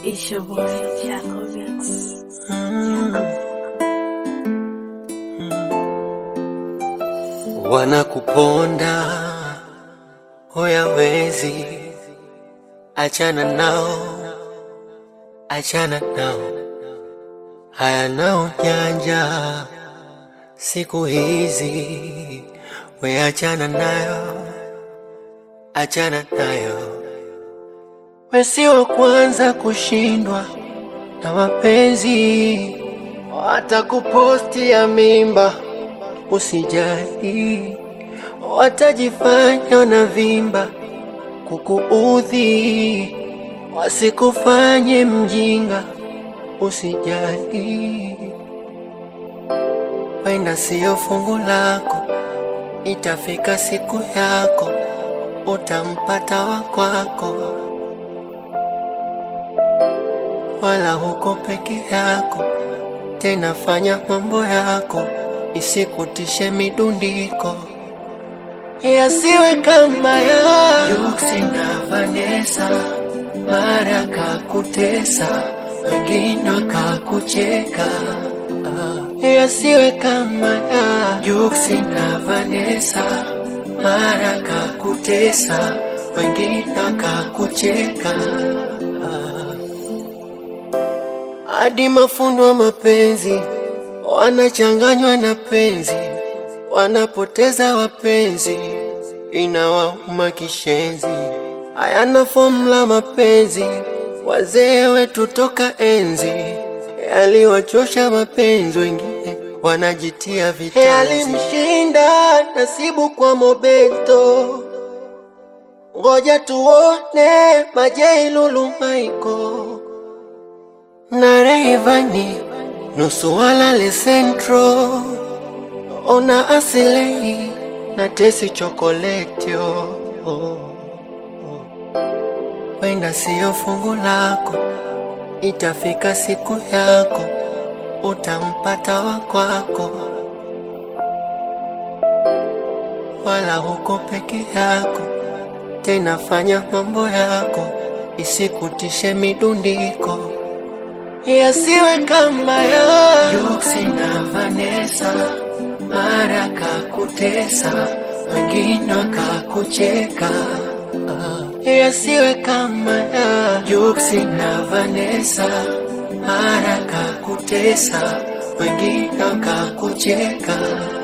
It's your boy, Jaco Beats. Wanakuponda huyawezi, achana nao, achana nao, hayana ujanja siku hizi, we achana nayo, achana nayo, we si wa kwanza kushindwa na mapenzi, watakuposti ya mimba Usijali, watajifanya na vimba kukuudhi, wasikufanye mjinga. Usijali, wenda siyo fungu lako, itafika siku yako, utampata wa kwako, wala huko peke yako. Tena fanya mambo yako isikutishe midundiko, yasiwe kama ya Yuksi na Vanessa, mara kakutesa, wengine wakakucheka. Ah, yasiwe kama ya Yuksi na Vanessa, mara kakutesa, wengine wakakucheka. hadi mafundo wa mapenzi wanachanganywa na penzi, wanapoteza wapenzi, inawauma kishenzi. Hayana fomula mapenzi, wazee wetu toka enzi yaliwachosha mapenzi, wengine wanajitia vitanzi. Yalimshinda nasibu kwa Mobeto, ngoja tuone Majei Lulu Michael na Rayvanny nusu walale Central, ona asilei na tesi chokoletio. Wenda siyo fungu lako, itafika siku yako, utampata wa kwako, wala huko peke yako. Tena fanya mambo yako, isikutishe midundiko yasiwe kama ya Yuksi na Vanessa, mara kakutesa, wengine wakakucheka. Ah, yasiwe kama ya Yuksi na Vanessa, mara kakutesa, wengine wakakucheka.